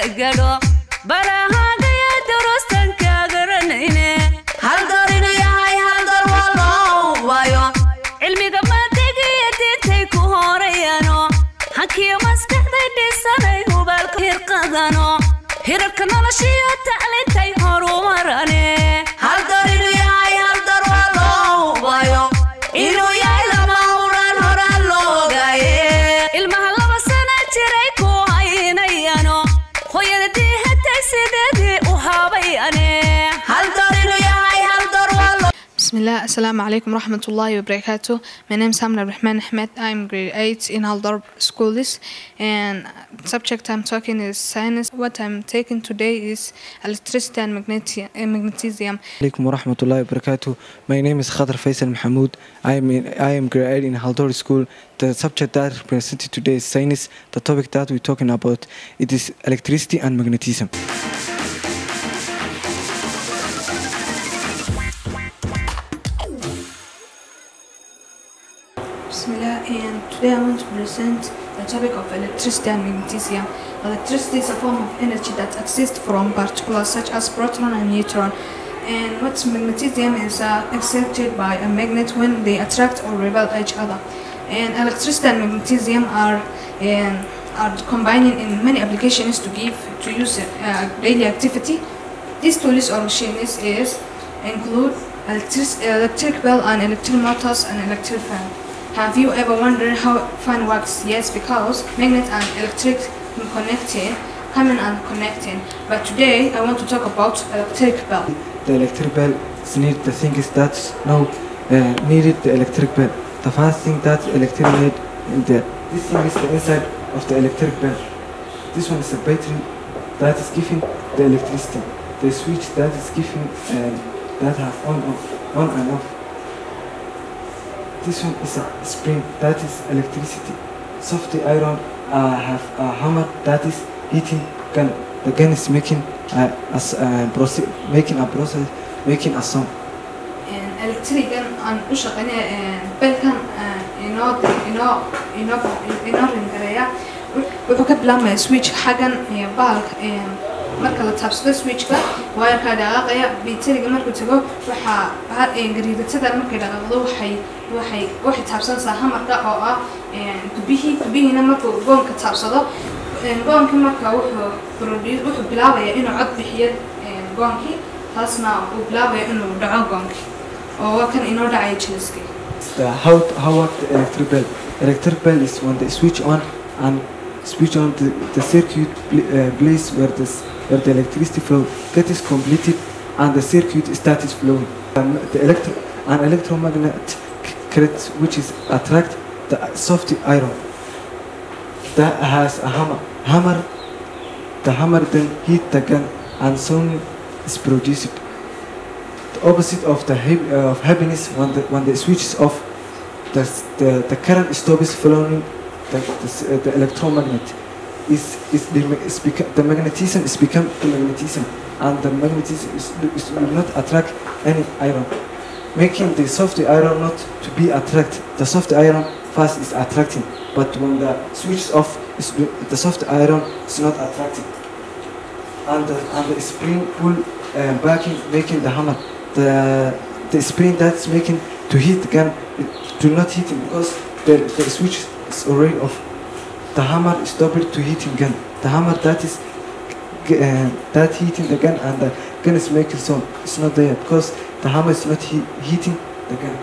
gadho barahaagaya durustan kaa garanayne haldor inuu yahay haldor waa loo waayo cilmiga maadigiyo diintay ku horeyaano hankiyo maskaxday dhisanay hubaalka hirqadano hirarka noloshiyo taclintay horumarane haldor inuu yahay haldor waa loo waayo inuu yahay lama huraan horaan loo ogaaye ilmaha laba sana jiray ku haynayano hooyada diihatay sideedii u habayane haldor inuu yahay haldor waa loo Bismillah, Assalamu alaikum rahmatullahi wa barakatuh. My name is Hamna Rahman Ahmed. I'm grade 8 in Haldor schools and subject I'm talking is science. What I'm taking today is electricity and magneti- uh, magnesium. عليكم ورحمة الله وبركاته. My name is Khadr Faisal Mahmoud. I am in, I am grade 8 in Haldor School. The subject that presented today is science. The topic that we're talking about it is electricity and magnetism. Bismillah, and today I want to present the topic of electricity and magnesium. Electricity is a form of energy that exists from particles such as proton and neutron. And what magnesium is uh, excited by a magnet when they attract or repel each other. And electricity and magnesium are um, are combining in many applications to give to use uh, daily activity. These tools or machines is include electric, electric bell and electric motors and electric fan. Have you ever wondered how fan works? Yes, because magnet and electric connecting, coming and connecting. But today I want to talk about electric bell. The electric bell is need the thing is that now uh, needed the electric bell. The first thing that electric need in the this thing is the inside of the electric bell. This one is a battery that is giving the electricity. The switch that is giving um, that have on off on and off. This one is a spring that is electricity. Soft iron uh, have a hammer that is heating gun. The gun is making uh, as uh, proce- making a process making a sound. electrigan aan u shaqeynaya belkan inoo inoo inoo inoo ringareeya wuxuu ka bilaabmaya switch xaggan baalka marka la taabsado switchka wayarkaa dhaqaaqaya biteriga markuu tago waxaa gariidatada markay dhaqaaqdo waxay waxay waxay taabsanaysaa hamarka oo ah dubihii dubihiina markuu goonka taabsado goonkii marka wuxuu produce wuxuu bilaabaya inuu cod bixiyo goonkii taasna uu bilaabaya inuu dhaco goonkii oo waa kan inoo dhacaya jiliskii The how how work the electric bell? Electric bell is when they switch on and switch on the, the circuit pl- uh, place where this where the electricity flow that is completed and the circuit starts flowing. Um, the electro an electromagnet current which is attract the soft iron that has a hammer. Hammer the hammer then hit the gun and sound is produced. The opposite of the hap- uh, of happiness when the when the switch is off, the the, the current stops flowing. The the, s- uh, the electromagnet is is the ma- is beca- the magnetism is become the magnetism, and the magnetism is, is will not attract any iron, making the soft iron not to be attract. The soft iron first is attracting, but when the switch is off, is the the soft iron is not attracting and the, and the spring pull uh, backing making the hammer the the spring that's making to hit the gun it do not hit it because the, the switch is already off the hammer is stopped to hitting gun the hammer that is g- uh, that hitting the gun and the gun is making sound it's not there because the hammer is not he- hitting the gun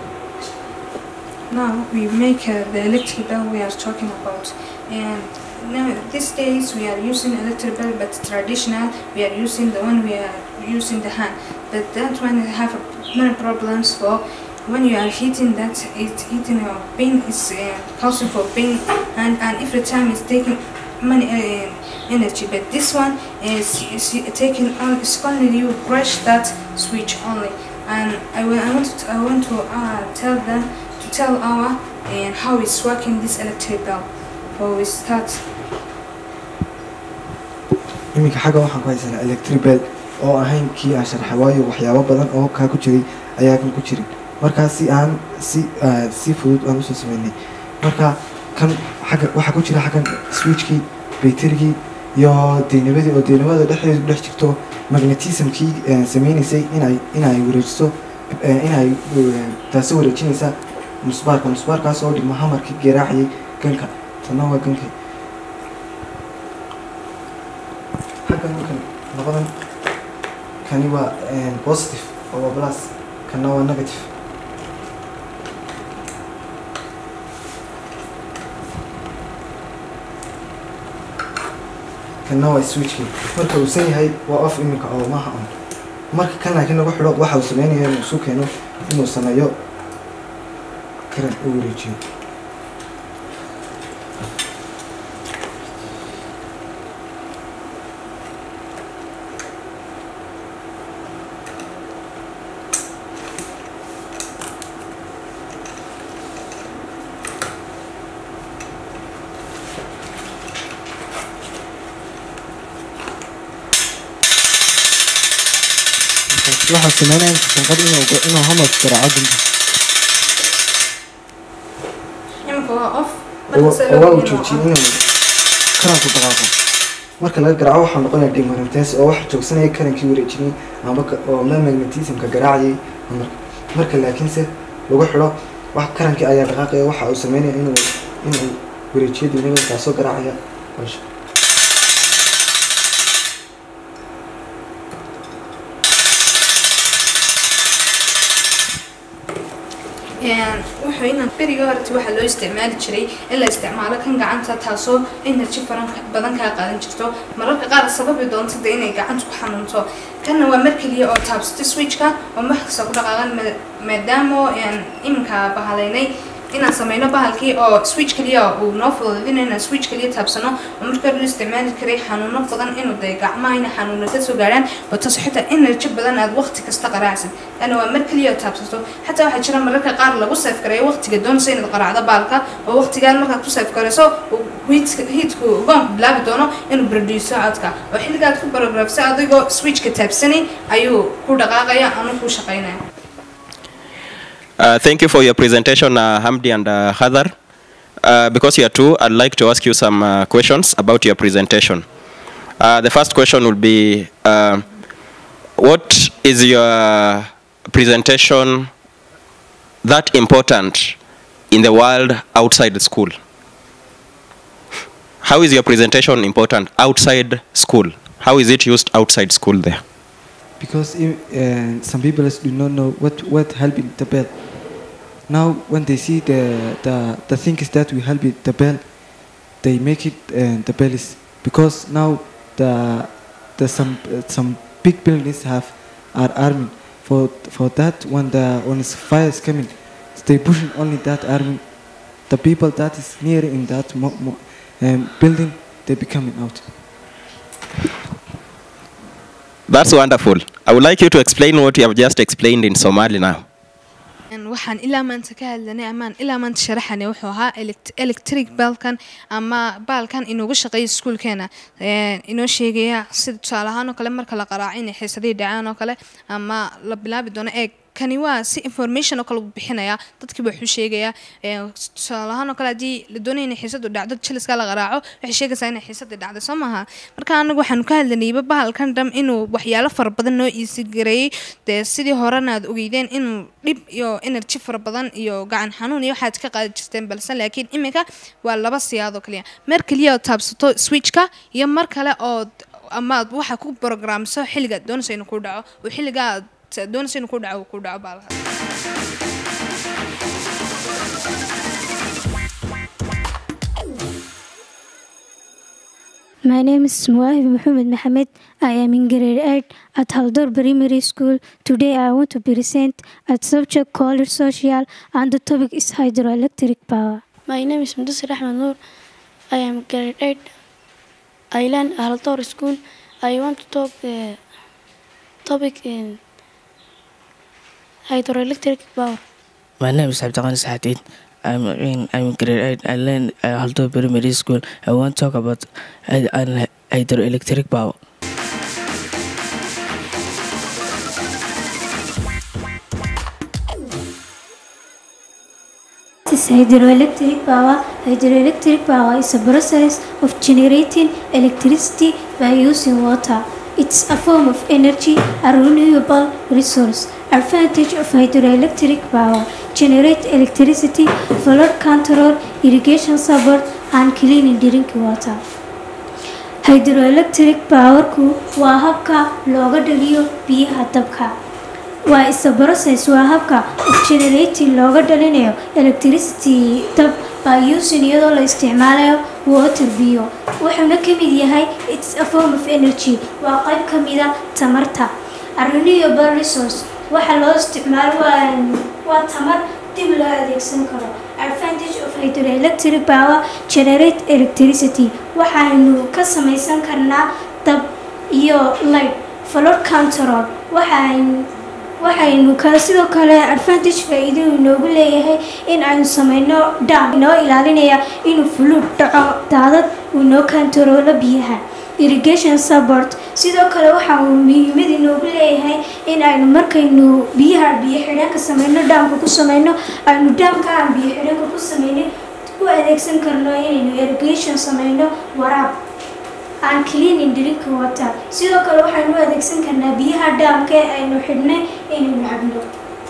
Now we make uh, the electric bell we are talking about, and now these days we are using electric bell, but traditional we are using the one we are using the hand. But that one have many problems for when you are heating that it heating your pain is uh, causing for pain, and and every time it's taking many uh, energy. But this one is, is taking on it's only you brush that switch only, and I, will, I want to I want to uh, tell them to tell our and how it's working this electric bell. Before we start, iminka xagga waxaan ku haysanaa electric bell oo ahayn kii aan sharxay waayo waxyaabo badan oo kaa ku jiray ayaa kan ku jirin markaa si aan si ah, si fudud aan usoo sameynay marka kan xagga waxaa ku jira xaggan switchkii bayterigii iyo deynabadii oo deynabada dhexdeedu ku dhex jirto magnetismkii eh, sameynaysay inay inay wareejiso eh, inay eh, taasi wareejinaysa musbaarka musbaarkaas oo dhigma hamarkii garaacayay ganka tanna waa gankii xaggan markan labadan kani waa eh, positive oo waa plus kana waa negative kana waa switchkii marka uu san yahay waa off iminka oo maaha on marka kan laakiin lagu xidho waxa uu sameynaya inuu isu keeno inuu sameeyo karan u wareejiyo waxaa sameynaya sanqad inuu inuu hamarka garaaco dunta imika waa off oo waa uu joojiyey inuu karanku dhaqaaqo marka laga garaaco waxaa noqonaya demarentes oo waxa joogsanaya karankii wareejinay ama ka- oo ma magnetismka garaacayay hamarka marka laakiinse lagu xidho wax karankii ayaa dhaqaaqaya waxa uu sameynaya inuu inuu wareejiyo deynabada kaasoo garaacaya balsha wuxuu inaan beriga horta waxaa loo isticmaali jiray in la isticmaalo kan gacanta taasoo energy faran badan kaa qaadan jirto mararka qaar sababi doonta de inay gacanta ku xanuunto kanna waa mar keliya oo taabsatay switchka oo wax kasta ku dhaqaaqan ma- maadaama aan iminka bahalaynay inaan sameyno bahalkii oo switch keliya uu noo fududeedinayo inaan switch keliya taabsano oo marka hore la isticmaali karay xanuuno badan inuu dee gacmaha ina xanuuno ka soo gaaraan oo taas xitaa energy badan aad waqti kasta qaraacsid lana waa mar keliya oo taabsato xataa waxaa jira mararka qaar lagu seef gareeyo waqtiga doonaysa inaad qaraacdo baalka oo waqtigaan markaad ku seef garayso uu heatka- heatku ugaanku bilaabi doono inuu produce codka oo xilligaad ku barografsa adigoo switchka taabsanayn ayuu ku dhaqaaqaya ama ku shaqaynaya Uh, thank you for your presentation, uh, Hamdi and uh, Hadar. Uh, because you are two, I'd like to ask you some uh, questions about your presentation. Uh, the first question will be, uh, what is your presentation that important in the world outside school? How is your presentation important outside school? How is it used outside school there? because if, uh, some people do not know what what helping the bell. Now, when they see the the, the things that we help it the bell, they make it uh, the bell is because now the the some uh, some big buildings have are army for for that when the when is fire is coming, they pushing only that army. The people that is near in that mo- mo- um, building, they be coming out. That's wonderful. I would like you to explain what you have just explained in Somali now. Een, waxaan ilaa maanta ka hadlanay amaan ilaa maanta sharaxanay wuxuu ahaa elect- electric baalkan ama baalkan inoogu shaqeeya iskuulkeena Een, inoo sheegaya sida tusaale ahaan oo kale marka la qaraaco inay xiisadihii dhacaan oo kale ama la bilaabi doono eeg kani waa si information oo kale u bixinaya dadkiiba wuxuu sheegayaa Een, tusaale ahaan oo kale haddii la doonaya inay xiisadu dhacdo jiliska la qaraaco waxay sheegaysaa inay xiisadii dhacday soo maaha marka anagu waxaanu ka hadlanayba bahalkan dham inuu waxyaalo fara badan noo iisi gareeyey dee sidii horena aad ogeydeen inuu dhib iyo energy fara badan iyo gacan xanuun iyo waxaad ka qaadi jirteen balse laakiin iminka waa laba siyaad oo kaliya mar keliya oo taabsato switchka iyo mar kale oo ama aad waxa ku programso xilliga aad doonaysa inuu ku dhaco oo xilliga aad doonaysa inuu ku dhaco uu ku dhaco baa lahaa My name is Muawiyah Muhammad Mohammed. I am in grade 8 at Haldor Primary School. Today I want to present a subject called social and the topic is hydroelectric power. My name is Mudasir Ahmed Noor. I am grade 8. I learn at Altor School. I want to talk the topic in hydroelectric power. My name is Abdullah Saadid. I'm in I'm in grade 8. I learn at Alto Primary School. I want to talk about hy- hy- hydroelectric power. This is hydroelectric power? Hydroelectric power is a process of generating electricity by using water. It's a form of energy, a renewable resource. Advantage of hydroelectric power generate electricity, flood control, irrigation support, and clean drinking water. hydroelectric powerku waa habka looga dhaliyo biyaha dabka waa isa process waa habka of generating looga dhalinayo electricity dab by using iyadoo la isticmaalayo water biyo wuxuuna ka mid yahay it's a form of energy waa qayb ka mida tamarta a renewable resource waxa loo isticmaalo waa waa tamar dib loo adeegsan karo advantage of hydroelectric power generate electricity waxaynu ka samaysan karnaa dab iyo light flood control waxaynu waxaynu kale sidoo kale advantage faa-iido inoogu leeyahay in aynu sameyno dam inoo ilaalinaya inuu fuluud dhaco daadad uu noo kantaroolo biyaha irrigation support sidoo kale waxa uu muhiimad inoogu leeyahay in aynu markaynu biyaha biyo xidheenka sameyno dhaamka ku sameyno aynu dhaamka aan biyo xidheenka ku sameynin u adeegsan karno inaynu irrigation sameyno waraab aan cleaning drink water sidoo kale waxaynu u adeegsan karnaa biyaha dhaamka ee aynu xidhnay inaynu cabno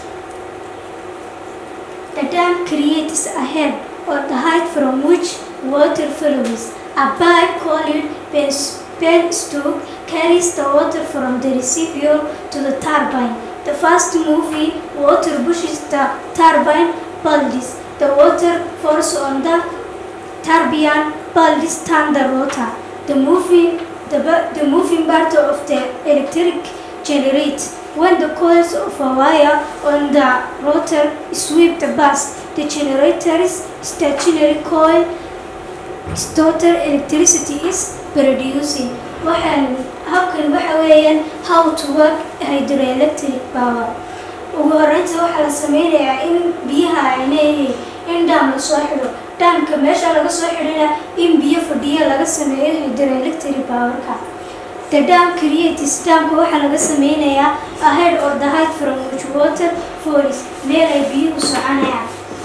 The dam creates a head or the height from which water flows. A pipe called penstoke carries the water from the receiver to the turbine. The fast moving water pushes the turbine pulleys. The water falls on the turbine pulleys turn the rotor. The moving the, bu- the moving part of the electric generates when the coils of a wire on the rotor sweep the bus. The generator's stationary coil its total electricity is producing waxaan habkan waxa weeyaan how to work hydroelectric power ugu horeynta waxaa la sameynayaa in biyaha ay leeyihiin in dhaam lasoo xidho dhaamka meesha laga soo xidhina in biyo fadhiya laga sameeyo hydroelectric powerka the dam creates dhaamka waxaa laga sameynayaa ahead or the height from which water falls meel ay biyuhu soconayaan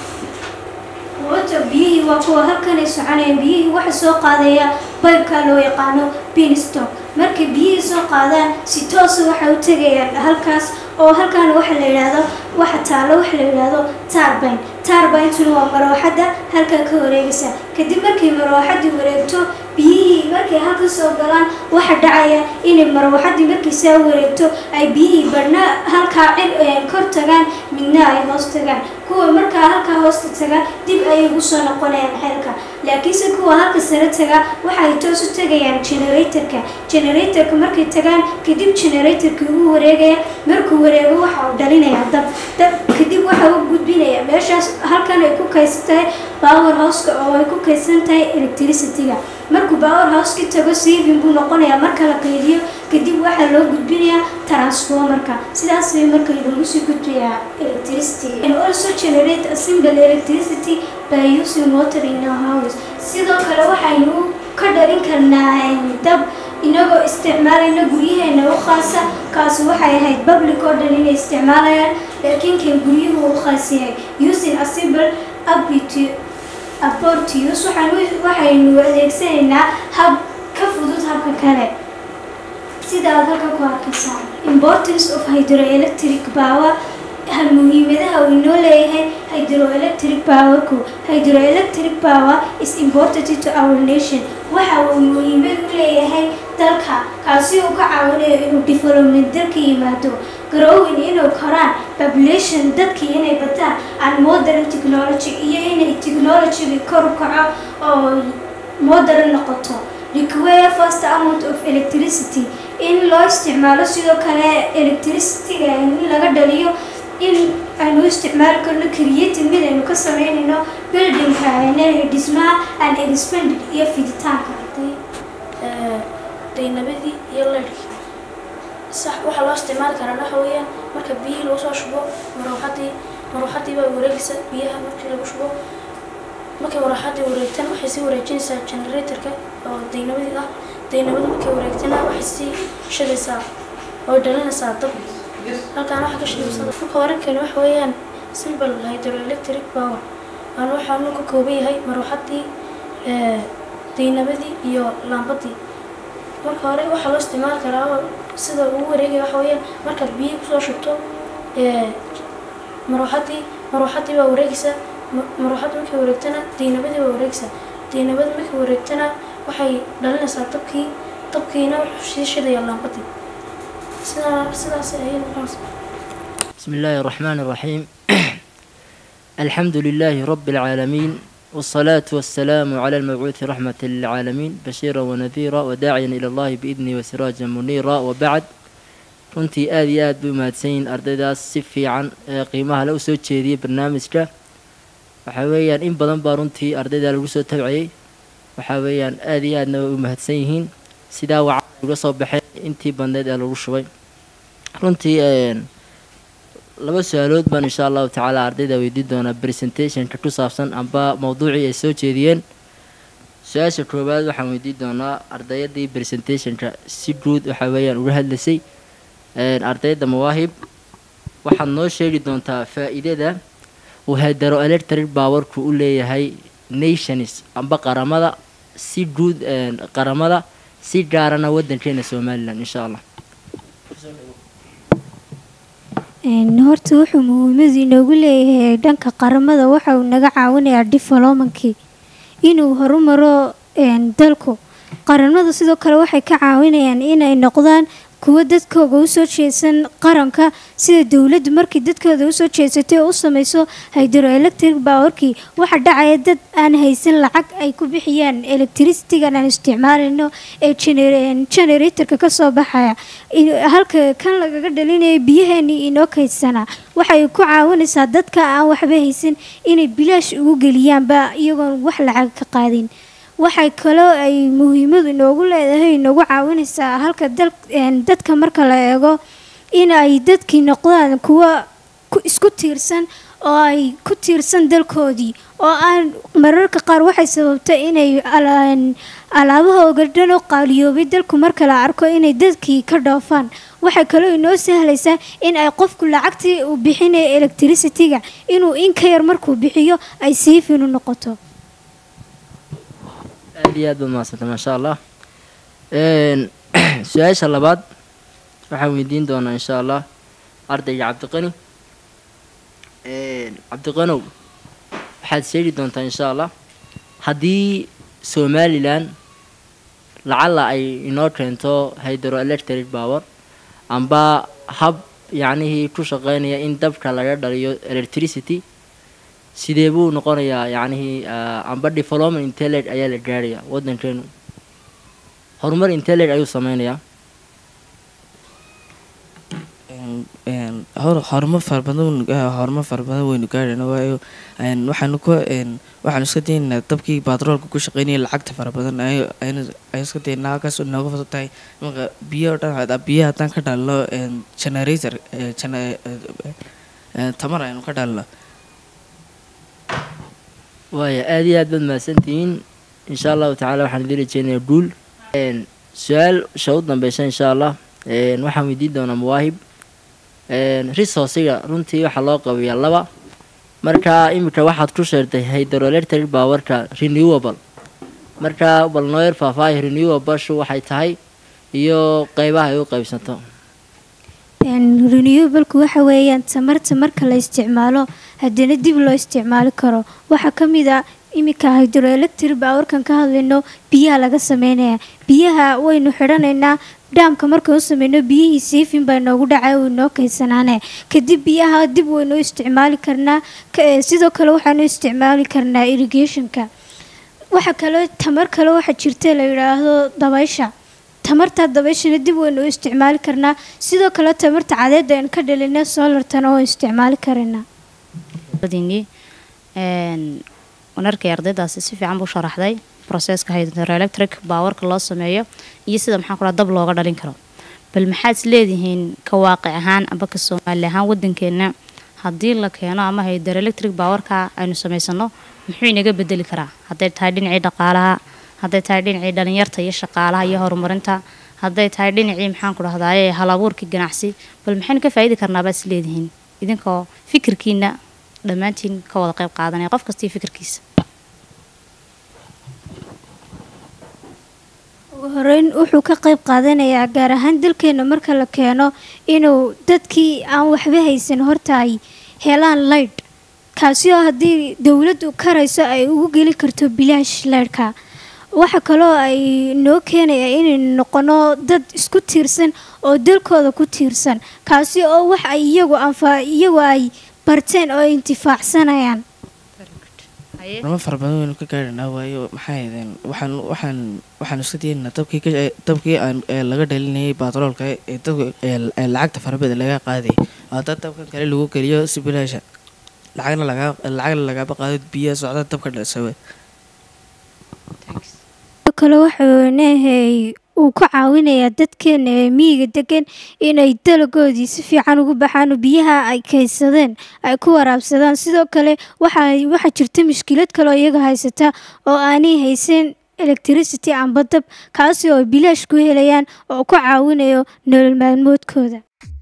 water biyihii waa kuwa halkan ay soconayaan biyihii waxa soo qaadaya baybka loo yaqaano beanstalk markay biyihii soo qaadaan si toosa waxay u tegayaan halkaas oo halkan waxa la yidhaahdo waxa taalo waxa la yidhaahdo turbine turbine-tuna waa marooxadda halkan ka wareegaysa kadib markay marooxaddii wareegto biyihii markay halka soo galaan waxa dhacaya inay marooxaddii markay saa wareegto ay biyihii badhna halkaa cir kor tagaan midna ay hoos tagaan kuwa markaa halkaa hoosta taga dib ayay ugu soo noqonayaan xeelka laakiinse kuwa halka sare taga waxay toos u tegayaan generatorka generatorka markay tagaan kadib generatorka ugu wareegaya markuu wareego waxa uu dhalinayaa dab dab kadib waxa uu gudbinaya meeshaas halkan ay ku kaydsan tahay power houseka oo ay ku kaydsan tahay electricity-ga markuu power houseki tago saving buu noqonayaa marka la qaydiyo kadib waxaa loo gudbinayaa transformerka sidaas bay marka loogu sii gudbayaa electricity and also generate a simple electricity by using water in our house sidoo kale waxaynu ka dhalin karnaa dab inagoo isticmaalayna guryaheena u khaasa kaasi waxay ahayd public oo dhan inay isticmaalayaan laakiin kan guryuhu u khaas yahay using a simple ability abortius waxaynu adeegsanaynaa hab ka fudud habka kale sida aad halka ku arkaysaan importance of hydroelectric power muhiimadaha uu inoo leeyahay hydroelectric powerku hydroelectric power is important to our nation waxa uu muhiimad u leeyahay dalka kaasi uu ka caawinayo inuu development dalka yimaado growing inuu koraan population dadkii inay bataan and modern technology iyo inay technologyga kor u kaco oo modern noqoto require first amount of electricity in loo isticmaalo sidoo kale electricity-ga in laga dhaliyo in aynu isticmaali karno creative mid aynu ka sameynayno buildingka dhismaha and expanded iyo fiditaanka daynabadii iyo leydhkii sax waxaa loo isticmaali karaa waxa weeyaan marka biyihii lagu soo shubo marooxadii marooxadii baa wareegaysa biyaha markii lagu shubo markay marooxadii wareegtaan waxay sii wareejinaysaa generatorka oo daynabadii ah daynabadu markay wareegtana waxay sii shidaysaa oo dhalinaysaa dab halkaan waxa ka shidaysa marka warankeeni waxa weeyaan simple hydroelectric power aan waxaanu ka kooban yahay maruuxadii ee, daynabadii iyo laambadii marka hore waxaa loo isticmaali karaa oo sida ugu wareegaya waxa weeyaan markaad biyo kusoo shubto ee, maruuxadii maruuxadii baa wareegaysa ma- maruuxadii markay wareegtana daynabadii baa wareegaysa daynabadii markay wareegtana waxay dhalinaysaa dabkii dabkiina wuxuu sii shidaya laambadii sidaa sidaas ayay noqonaysaa بسم الله الرحمن الرحيم الحمد لله رب العالمين والصلاة والسلام على المبعوث رحمة للعالمين بشيرا ونذيرا وداعيا إلى الله بإذنه وسراجا منيرا وبعد runtii aad iyo aad bay umahadsanyihin ardaydaas si fiican ee qiimaha la usoo jeediyay barnaamijka waxaa weeyaan in badan baa runtii ardayda lagu soo tabciyey waxaa weeyaan aad iyo aadna way u mahadsan yihiin sidaa wacan uga soo baxeen intii badneed ee lagu shubay runtii een, laba su-aalood baan insha allahu tacaala ardayda weydiin doonaa presentationka ku saabsan amba mowduucii ay soo jeediyeen su-aasha koowaad waxaan weydiin doonaa ardayadii presentationka si guud waxaa weeyaan uga hadlaysay een, ardayda mawaahib waxaad noo sheegi doontaa faa-iidada uu hedero electric powerku u leeyahay nations amba qaramada si guud een, qaramada si gaarana wadankeena somalilan insha allah Een, horta wuxuu muhiimadu inoogu leeyahay dhanka qaramada waxa uu naga caawinayaa developmentkii inuu horumaro een, dalku qaramada sidoo kale waxay ka caawinayaan inay noqdaan kuwa dadkooga usoo jeedsan qaranka sida dowladdu markii dadkooda usoo jeedsatay oo u sameyso hydroelectric powerkii waxa dhacaya dad aan haysan lacag ay ku bixiyaan electricitygan aan isticmaalayno ee gener- generatorka kasoo baxaya in- halka kan lagaga dhalinayo biyaheeni inoo kaydsanaa waxay ku caawinaysaa dadka aan waxba haysan inay bilaash ugu geliyaanba iyagoon wax lacag ka qaadin waxay kaloo ay muhiimadu inoogu leedahay inoogu caawinaysaa halka dal een, dadka marka la eego in ay dadkii noqdaan kuwa ku- isku tiirsan oo ay ku tiirsan dalkoodii oo aan mararka qaar waxay sababtay inay ala- alaabaha ogadhan oo qaaliyoobay dalku marka la arko inay dadkii ka dhoofaan waxay kaloo inoo sahlaysaa in ay qofku lacagtii uu bixinaya electricityga inuu in ka yar markuu bixiyo ay siifinu noqoto aad iyo aad baad mahadsantay maasha allah Een, su-aasha labaad waxaan weydiin doonaa insha allah ardayga cabdiqani Een, cabdiqanow waxaad sheegi doontaa insha allah haddii somalilan lacala ay inoo keento hydroelectric power amba hab yacnihii ku shaqeynaya in dabka laga dhaliyo electricity sidee buu noqonayaa yacnihii ah, amba development intelligent ayaa la gaaraya wadankeenu horumar intelligent ayuu sameynayaa Een- een, hor- horumar fara badan waynu gaa- horumar fara badan waynu gaarayna waayo een, waxaanu ku een, waxaanu iska daynaa dabkii batroolka ku shaqeynaya lacagta fara badan ay- aynu aynu iska daynaa halkaas oo nooga fudud tahay marka biyo oo dhan hada- biyo haddaan ka dhalno een, generator ee, gene- ee, ee, tamar aynu ka dhalno waaya aad iyo aad baad mahadsantihiin insha allahu tacaala waxaan idin rajeynayaa guul Een, su-aal sha u dambeysa insha allah Een, waxaan weydiin doonaa mawaahib Een, resourciga runtii waxaa loo qabiyaa laba marka imika waxaad ku sheegtay hydroelectric powerka renewable marka bal noo yar faahfaahi renewable-shu waxay tahay iyo qeybaha ay u qeybsanto Een, renewable-ku waxa weeyaan tamarta marka la isticmaalo haddana dib loo isticmaali karo waxaa ka mid ah iminka hydroelectric powerkan ka hadlayno biyaha laga sameynaya biyaha waynu xidhanaynaa dhaamka markaan u sameyno biyihii siifin baa noogu dhacay oo inoo kaysanaane kadib biyaha dib waynu u isticmaali karnaa ka- ee, sidoo kale waxaanu isticmaali karnaa irrigationka waxa kale tamar kale waxaa jirta la yidhaahdo dabaysha tamarta dabayshana dib waynu u isticmaali karnaa sidoo kale tamarta cadeeda aynu ka dhalina solartana oo isticmaali karaynaa ardaydiinii waan arkay ardaydaasi si fiican buu sharaxday processka hydroelectric powerka loo sameeyo iyo sida maxaan ku dhaha dab looga dhalin karo bal maxaad is leedihiin ka waaqic ahaan amba ka soomaali ahaan wadankeena haddii la keeno ama hydroelectric powerka aynu samaysano muxuu inaga bedeli karaa hadday tahay dhinacii dhaqaalaha hadday tahay dhinacii dhalinyarta iyo shaqaalaha iyo horumarinta hadday tahay dhinacii maxaan ku dhahdaye hal abuurkii ganacsi bal maxaynu ka faa'iidi karnaa baad is leedihiin idinkoo fikirkiina dhammaantiin ka wada qayb qaadanaya qof kastii fikirkiisa ugu horeyn wuxuu ka qayb qaadanayaa gaar ahaan dalkeena marka la keeno inuu dadkii aan waxba haysan horta ay helaan laydh kaasi oo haddii dowladdu karayso ay ugu geli karto bilaash laydhka waxa kaloo ay noo keenaya inaynu noqono dad isku tiirsan oo dalkooda ku tiirsan kaasi oo wax ay iyagu anfa iyagu ay barteen oo ay intifaacsanayaan horumar fara badan waynu ka gaadhanaa waayo maxay ahaydeen waxaan waxaan waxaan isku dayaynaa dabkii ka dabkii aan ee laga dhalinayay baatroolka ee dabka ee ee lacagta farabada laga qaadayay hadda dabkan kale lagu geliyo si bilaasha lacagna lagaa lacagna lagaaba qaado biyaha socda dabka dhalsawe sidoo kale wuxuu neehey uu ka caawinayaa dadkeena ee miyiga degan inay dalagoodii si fiican ugu baxaan oo biyaha ay kaydsadeen ay ku waraabsadaan sidoo kale waxaa waxaa jirta mushkilad kaloo iyaga haysata oo aanay haysan electricity amba dab kaasi oo ay bilaash ku helayaan oo ku caawinayo nolol maalmoodkooda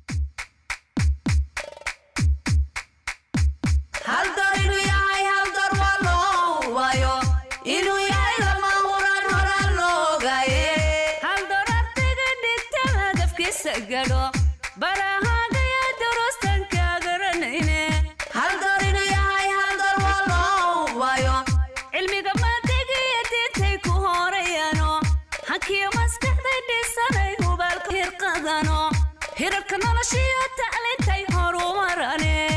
hal door inuu yahay hal door waa loo waayo inuu yahay lama huraan horaan loo ogaaye hal door ardayga dhigta hadafkiisa gadho barahaagaya durustan ka garanayne hal door inuu yahay hal door waa loo waayo cilmiga maadiga iyo diintay ku horeyaano hankiyo maskaxday dhisanay hubaalka hirqadano hirarka noloshiyo taclintay horumarane